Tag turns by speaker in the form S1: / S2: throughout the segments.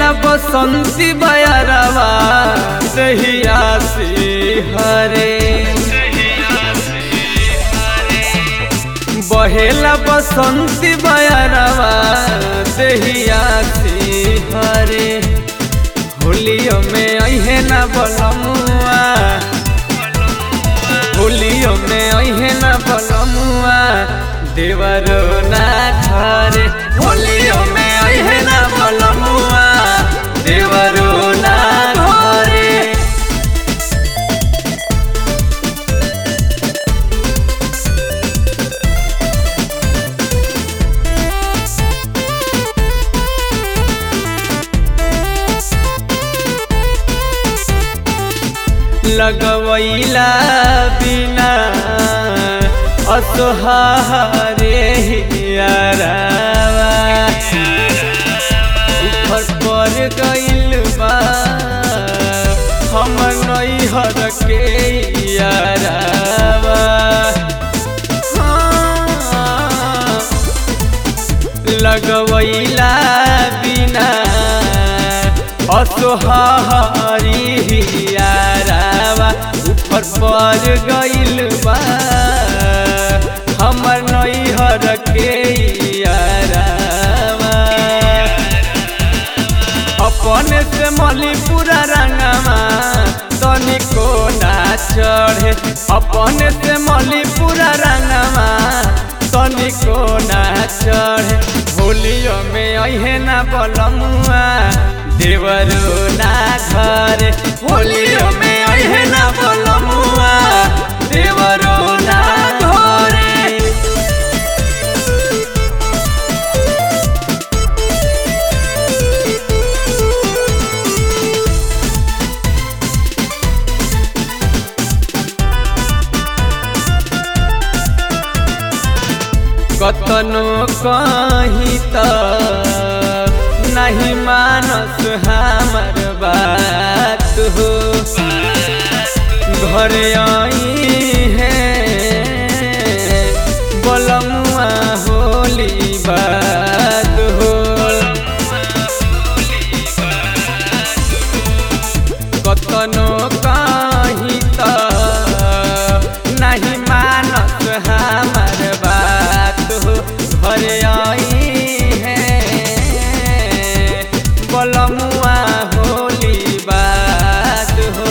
S1: बहेला बसंती बयरवा दहिया से हरे बहेला बसंती बयरवा दहिया से हरे होलियो में अहे ना बलमुआ होलियो में अहे ना बलमुआ देवरो ना घरे होलियो में अहे ना बलमुआ देवरो ना घरे लगवैला बिना असहारे यारावा ऊपर पर गइल बा हम नैहर के यारावा हाँ, लगवैला बिना असोहारी यारावा ऊपर पर गइल बा हमर नैहर के यारावा अपने से मलीपुरा रंगमा तनिको ना चढ़े अपने से मलीपुरा रंगमा तनिको ना चढ़े होलियो में अहे ना बलमुआ देवरो ना घरे होलियो में अहे ना बलमुआ देवरो ना घरे कतनो कहीं त नहीं मानस हमर बात हो घर आई है बलमुआ होली बात हो कतनो कहीं त नहीं मानस हमर बात हो घर आई है बलमुआ होली बात हो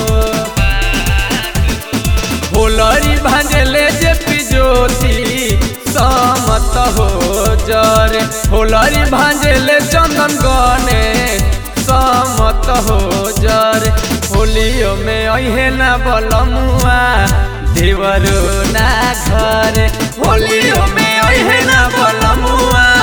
S1: होलरी भांजले जे पिजोती समत हो जरे होलरी भांजले चंदन गने समत हो जरे होलियो में अहे ना बलमुआ देवरो ना घरे होलियो में अहे ना बलमुआ